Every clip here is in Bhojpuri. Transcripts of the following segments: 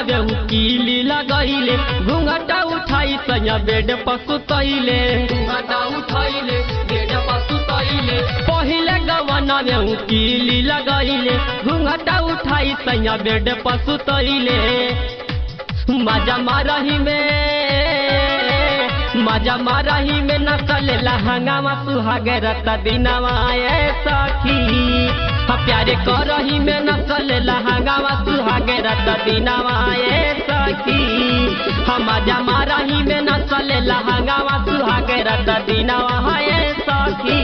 वे कीली लगैले घूंघटा उठाई सैया बेड पर सुतैले घूंघटा उठाइले बेड पर सुतैले पहिले गवना वे कीली लगैले घूंघटा उठाई सैया बेड पर सुतैले मजा मारही में मजा मारही में नसल लहंगावा सुहागे रत दिनवा ए सखी हा प्यारे करही में नसल लहंगावा सुहागे रत दिनवा ए सखी हा मजा मारही में नसल लहंगावा सुहागे रत दिनवा ए सखी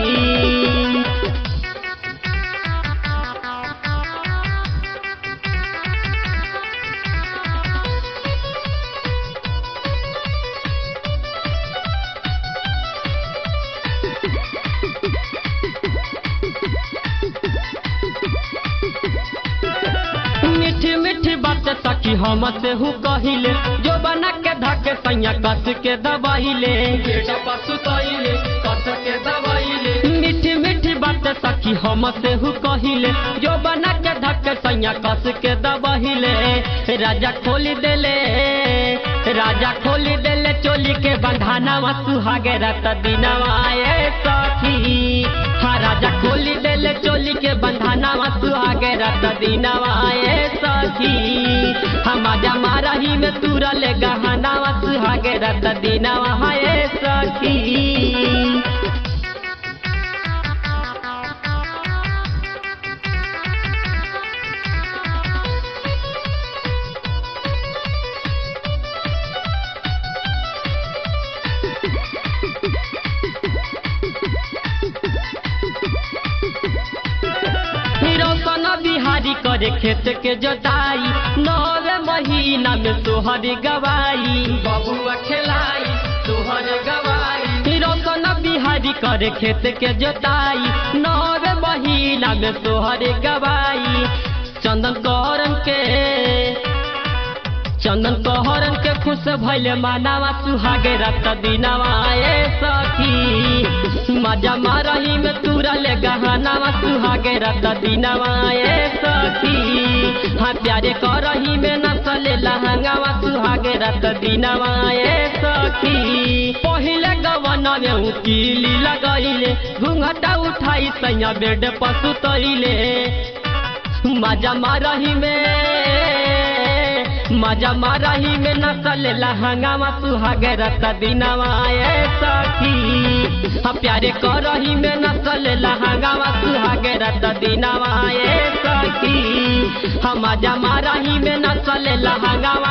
मीठी मीठी बात सखी हम से हूँ कहिले जो बना के धके सैया कस के दबाइले कस के दबाइले मीठी मीठी बात सखी हम से हूँ कहिले जो बना के धके सैया कस के दबाइले राजा खोली देले राजा खोली देले चोली के बंधाना सुहागे रत दिनवा ए सखी हाँ राजा खोली देले चोली के बंधाना सुहागे रत दिनवा ए सखी हम आजा मारही में तुरल गहना सुहागे रत दिनवा ए सखी रोशन बिहारी करे खेत के जोताई नवे महीना में तोहर गवाई बबुआ खेलाई तोहर गवाई रोशन बिहारी करे खेत के जोताई नवे महीना में तोहर गवाई चंदन करन के चंदन कहरन के खुश भैले मानावा सुहागे रत दिनवा ए सखी मजा मारही में तुरल गहनावा सुहागे रत दिनवा ए सखी हाँ प्यारे करही में नसल लहंगावा सुहागे रत दिनवा ए सखी पहिले गवना में कीली लगैले घूंघटा उठाई सैया बेड पर सुतैले मजा मारही में मजा मारही में नसल लहंगावा सुहागे रत दिनवा ए सखी हाँ प्यारे करही में नसल लहंगावा सुहागे रत दिनवा ए सखी हम मजा मारही में नसल लहंगावा